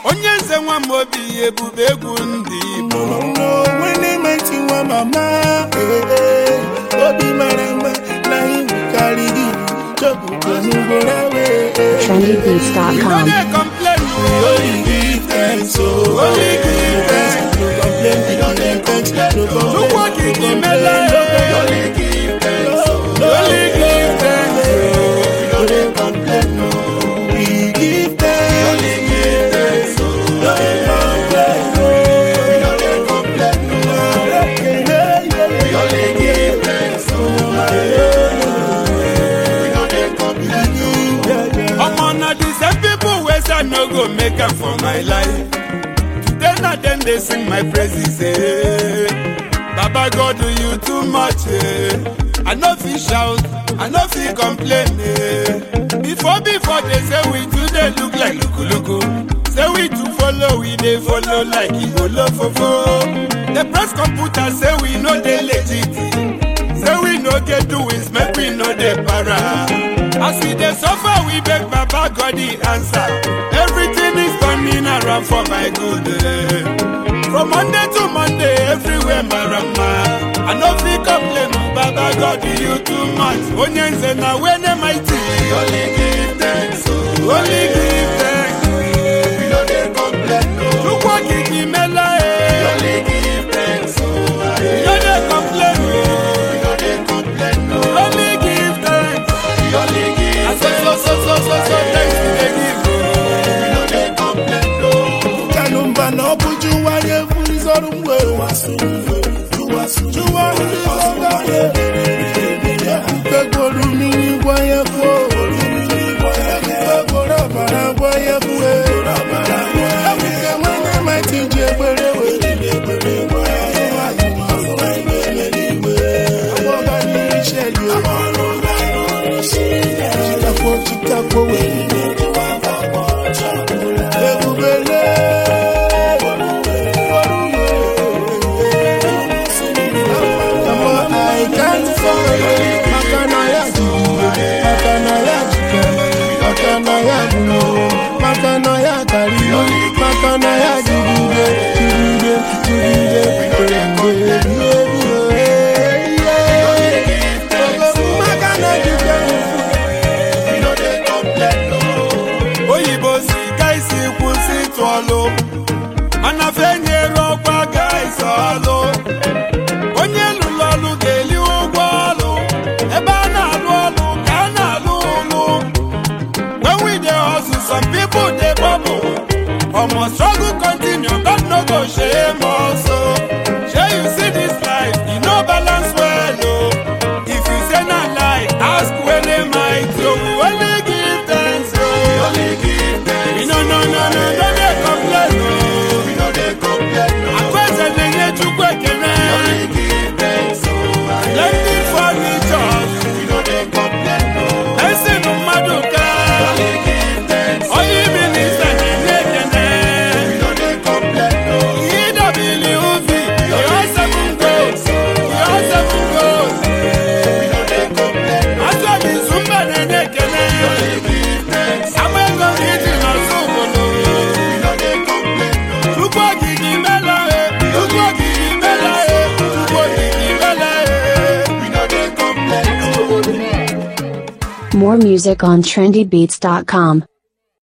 onye nze nwa m obi ebube egwu ndị Igbo onye meti nwa mama eh, eh, obi mara mma na iwu karịrị iwu chọpụta n'ugboro wee we no trendybeats.com. dey complain o. Only give thanks, oh. Only give thanks. No complain, we don't dey thanks. No complain, Chukwu okike no imela complain, e. no Only give thanks. Only give thanks. We don't dey complain, no. We give thanks. Only give thanks. No dey complain, no. We don't dey complain, no. Yeah, yeah, yeah. Only give thanks. Yeah, yeah. Omo na the same people wey say I no go make am for my life. Today na dem dey sing my praises. Eh. Baba God do you too much. Eh. I no fit shout, I no fit complain. Eh. Before before they say we too dey look like lukuluku. Say we too follow, we dey follow like igolo fofo. The press computer say we no dey legit. Say we no get doings, make we no dey para. As we dey suffer, we beg Baba God the answer. Everything is turning around for my good. eh. From Monday to Monday, everywhere marama. I no fit complain, oh, Baba God you too much. Onye nze na wene mighty. Only give thanks, oh. only give thanks. We no dey complain, no. Chukwu okike imela, eh. Only give thanks, oh. We no dey complain, oh. We no dey complain, no. Only give thanks. We only give thanks. So, so, so, so, so, so, thanks we dey give, oh. We no dey complain, no. kanumba na ọ bụ jụwa ya efurizọrụ mgbe jụwa mkpegboro mmiri gwa ya kwuo mkpegboro ọbara gwa ya kwuo ebuke nwere mati ji egbere chikakwo chikakwo wee ebubele makana ya karịrị makana ya jigide jigide jigide makana jigide oyibo si ka isi kwụsị ịtụ ọlụ mana fenyere ọkwa ga isi ọlụ onye lụrụ ọlụ ga-eli ụgwọ ọlụ ebe a na-alụ ọlụ ka a na-alụ ụlụ when we dey hustle some people dey bubble omo struggle continue God no go shame us o shey you see this life e no balance well o if you say na lie ask wele might o we only give thanks o we no no no no no dey complain o akweze na-enye chukwu ekele plenty furnitures esi mmadụ ka onye minista na-enye ekele EWV, your seven goals, your seven goals. Asọbi Zumba na-enye ekele. Agba ego gị dị n'ọzọ obodo. Chukwu okike imela e, Chukwu okike imela e, Chukwu okike imela e. More music on trendybeats.com.